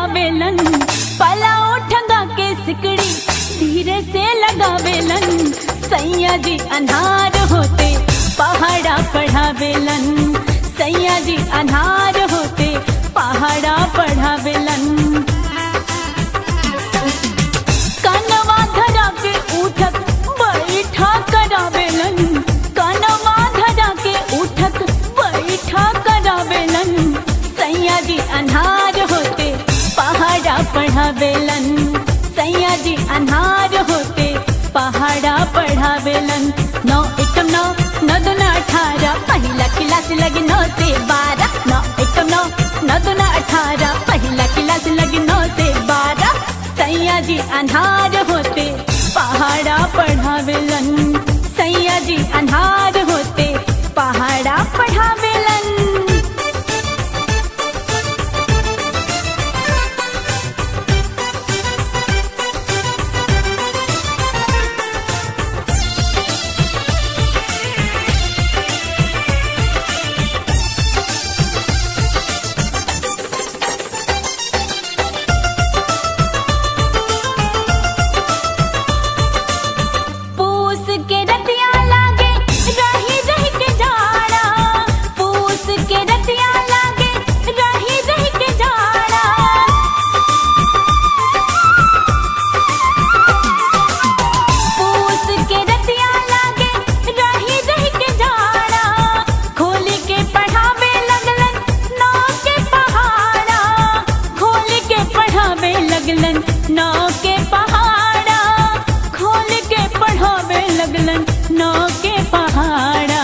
लगावेलन पला उठंगा के सिकड़ी धीरे से लगावेलन सैया जी अनार होते पहाड़ा पढ़ावेलन सैया जी अनार होते पहाड़ा पढ़ावेलन कनवा धरा के उठक बैठा करावेलन कनवा धरा के उठक बैठा करावेलन सैया जी अनार होते पहाड़ा पढ़ावेलन सैया जी अनार होते पहाड़ा पढ़ावेलन नौ एकम नौ नौ दुना अठारह पहिला क्लास लगी नौ से बारह नौ एकम नौ नौ दुना अठारह पहिला क्लास लगी नौ से बारह सैया जी अनार होते पहाड़ा पढ़ावेलन सैया जी अनार होते पहाड़ा पढ़ावेलन पूस के रतिया लागे रही रही के जाड़ा पूस के रतिया लागे रही रही के जाड़ा पूस के रतिया लागे रही रही के जाड़ा खोल के पढ़ावे लगलन नौ के पहाड़ा खोल के पढ़ावे लगलन नौ के पहाड़ा खोल के पढ़ावे लगलन नौ के पहाड़ा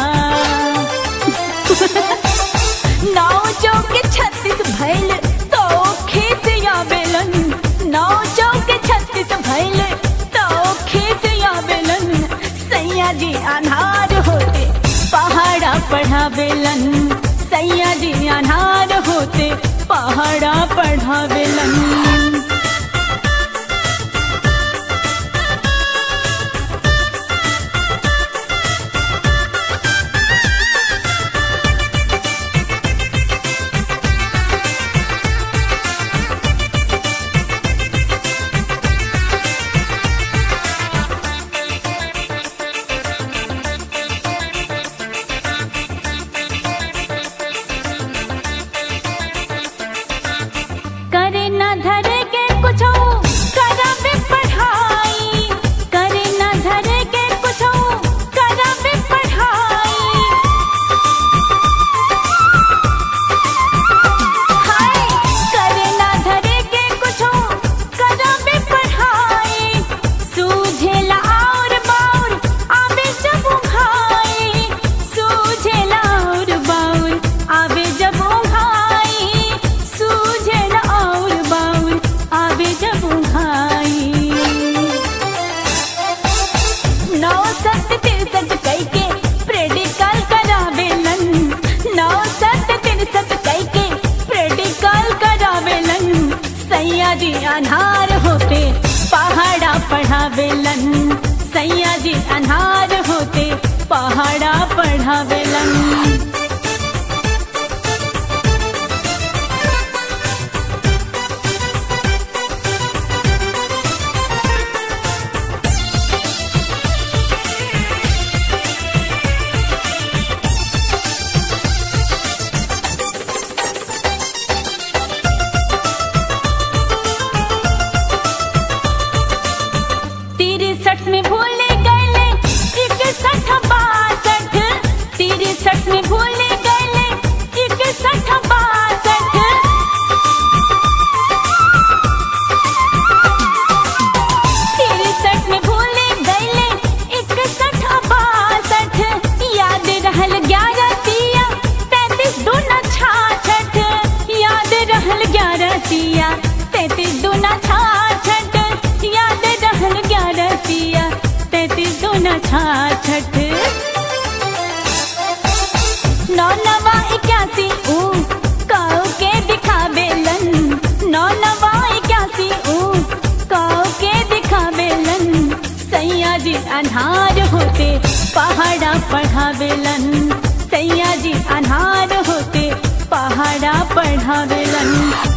नौ चौक छत्तीस भैल तो खेत आवेलन नौ चौक छत्तीस भैल तो खेत आवेलन सैया जी अनार होते पहाड़ा पढ़ावेलन सैया जी अनार होते पहाड़ा पढ़ावेलन करे न धरे के कुछो करावे पढ़ाई करे न धरे के कुछो करावे पढ़ाई हाय करे न धरे के कुछो करावे पढ़ाई सूझेला और बाउर आवे जब उघाई सूझेला और बाउर आवे जब उघाई सूझेला और बाउर आवे जब उघाई नौ सत तिरसठ कई के प्रेडिकल करावेलन नौ सत तिरसठ कई के प्रेडिकल करावेलन सैया जी अनार होते पहाड़ा पढ़ावेलन सैया जी अनार होते पहाड़ा पढ़ावेलन तिरसठ में भूले गए इकसठ बासठ तिरसठ में भूले गए इकसठ बासठ तिरसठ में भूले गए इकसठ बासठ याद रहल ग्यारह तिया तैतीस दूना छाछठ याद रहल ग्यारह तिया तैतीस दूना छाछठ याद रहल ग्यारह तिया तैतीस दूना छाछठ नौ नवा इक्यासी ऊ काऊ के दिखावेलन नौ नवा इक्यासी ऊ काऊ के दिखावेलन सैया जी अनार होते पहाड़ा पढ़ावेलन सैया जी अनार होते पहाड़ा पढ़ावेलन